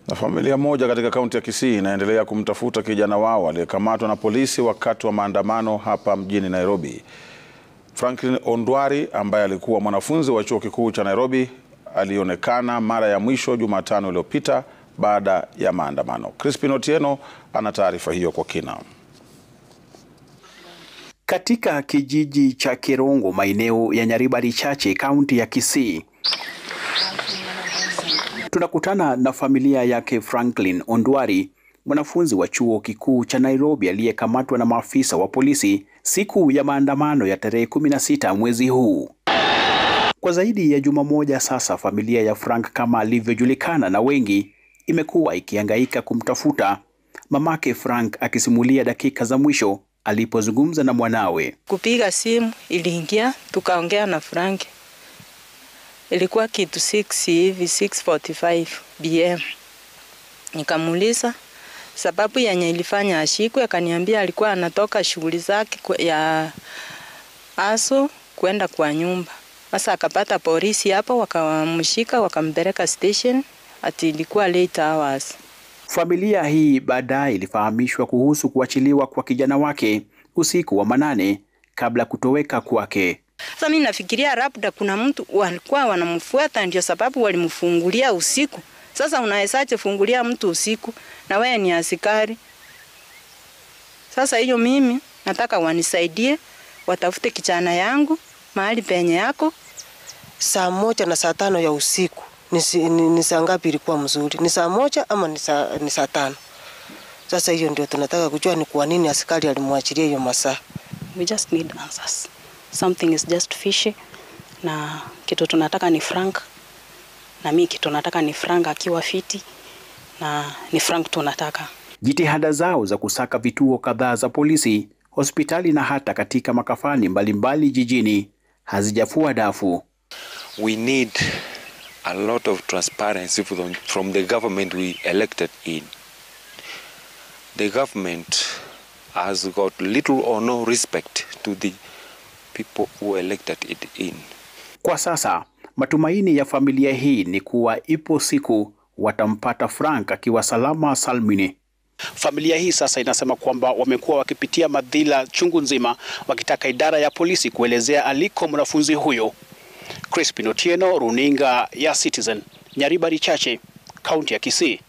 Na familia moja katika kaunti ya Kisii inaendelea kumtafuta kijana wao aliyekamatwa na polisi wakati wa maandamano hapa mjini Nairobi. Franklin Ondwari ambaye alikuwa mwanafunzi wa chuo kikuu cha Nairobi alionekana mara ya mwisho Jumatano iliyopita baada ya maandamano. Crispin Otieno ana taarifa hiyo kwa kina. Katika kijiji cha Kirungu, maeneo ya Nyaribari Chache, kaunti ya Kisii, tunakutana na familia yake Franklin Ondwari, mwanafunzi wa chuo kikuu cha Nairobi aliyekamatwa na maafisa wa polisi siku ya maandamano ya tarehe 16 mwezi huu. Kwa zaidi ya juma moja sasa, familia ya Frank kama alivyojulikana na wengi, imekuwa ikihangaika kumtafuta, mamake Frank akisimulia dakika za mwisho alipozungumza na mwanawe. Kupiga simu iliingia, tukaongea na Frank, ilikuwa kitu 6 hivi 6:45 bm. Nikamuuliza sababu yenye ilifanya ashikwe, akaniambia alikuwa anatoka shughuli zake ya aso kwenda kwa nyumba. Sasa akapata polisi hapo, wakamshika wakampeleka station, ati ilikuwa late hours. Familia hii baadaye ilifahamishwa kuhusu kuachiliwa kwa kijana wake usiku wa manane kabla kutoweka kwake. Sasa mimi nafikiria labda kuna mtu walikuwa wanamfuata, ndio sababu walimfungulia usiku. Sasa unawezaje fungulia mtu usiku na wewe ni askari? Sasa hiyo mimi nataka wanisaidie, watafute kijana yangu mahali penye yako. Saa moja na saa tano ya usiku ni, ni, ni saa ngapi ilikuwa mzuri? Ni saa moja ama ni saa, ni saa tano? Sasa hiyo ndio tunataka kujua ni kwa nini askari alimwachilia hiyo masaa. We just need answers. Something is just fishy na kitu tunataka ni Frank na mi kitu nataka ni Frank akiwa fiti na ni Frank tunataka. Jitihada zao za kusaka vituo kadhaa za polisi, hospitali na hata katika makafani mbalimbali jijini hazijafua dafu. We need a lot of transparency from, from the government we elected in. The government has got little or no respect to the people who elected it in. Kwa sasa matumaini ya familia hii ni kuwa ipo siku watampata Frank akiwa salama salmini. Familia hii sasa inasema kwamba wamekuwa wakipitia madhila chungu nzima, wakitaka idara ya polisi kuelezea aliko mwanafunzi huyo. Crispin Otieno, runinga ya Citizen, Nyaribari Chache, kaunti ya Kisii.